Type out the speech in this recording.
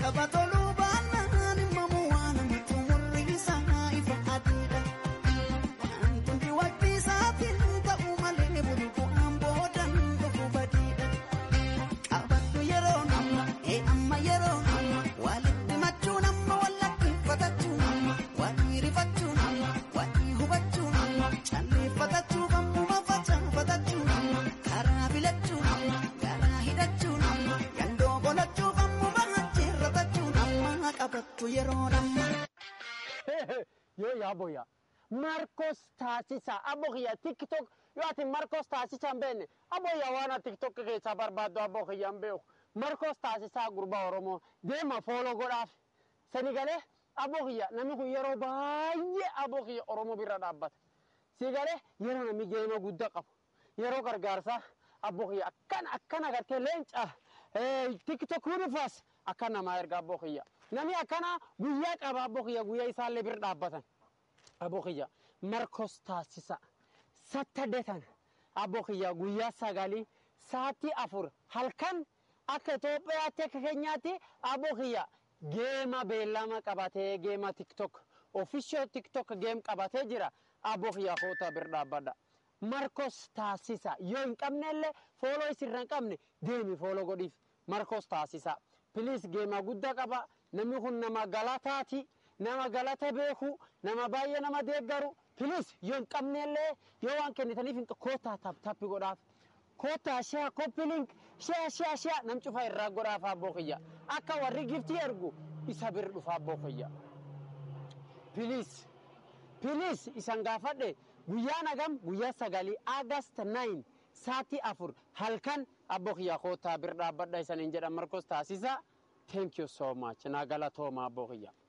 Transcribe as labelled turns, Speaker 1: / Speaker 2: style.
Speaker 1: Tapha toluu baannaan himamu waan xumurri isaa ifa adiidha. Wantoonni waqtii isaatiin ta'uu malee bulu bu'aan boodan dhufu badiidha. Qabattu yeroo amma ee amma yeroo amma walitti machuun amma wallakkiffatachuun walii rifachuun walii hubachuun calleeffatachuuf ammuma facaafatachuun karaa filachuun garaa hidhachuun yandoo qolachuuf ammuma ajjeerratachuun amma qabattu yeroo amma.
Speaker 2: yoo yaa boya markos taasisa abokiya tiktok yoo ati markos taasisa hin beekne aboya waan ati tiktok keessaa barbaaddu abokiya hin beeku markos taasisaa gurbaa oromoo deema fooloo godhaaf sani galee abokiya namni kun yeroo baay'ee abokiya oromoo bira dhaabbata si galee yeroo namni geema guddaa qabu yeroo gargaarsaa abokiya akkana akkana agartee leenca tiktok hunifas akka namaa erga abokiya namni akkana guyyaa qaba abokiya guyyaa isaallee bira dhaabbatan abokiya markos taasisa sattadetan abokiya guyyaa sagalii sa'aatii afur halkan akka Itoophiyaatti akka keenyaatti abokiya geema beellama qabatee geema tiktok ofishoo tiktok geem qabatee jira abokiya koota bira dhaabbadha. Markos taasisa yoo hin qabnellee fooloo isirra hin qabne deemi fooloo godhiif markos taasisa. Piliis geema guddaa qaba namni kun nama galataati nama galata beeku nama baay'ee nama deeggaru piliis yoo hin qabnellee yoo waan kennitaniif hin kootaa taptappi godhaaf. Kootaa shaa koppilink shaa shaa shaa nam cufa irraa godhaaf abboo kiyya akka warri giftii ergu isa bira dhufa abboo kiyya. Piliis piliis isan gaafadhe guyyaa nagam guyyaa sagalii agast 9 sa'aatii afur halkan abboo kiyya kootaa bira dhaabbadha isaniin jedhan markos taasisa. Thank you so much. Naa galatooma abboo kiyya.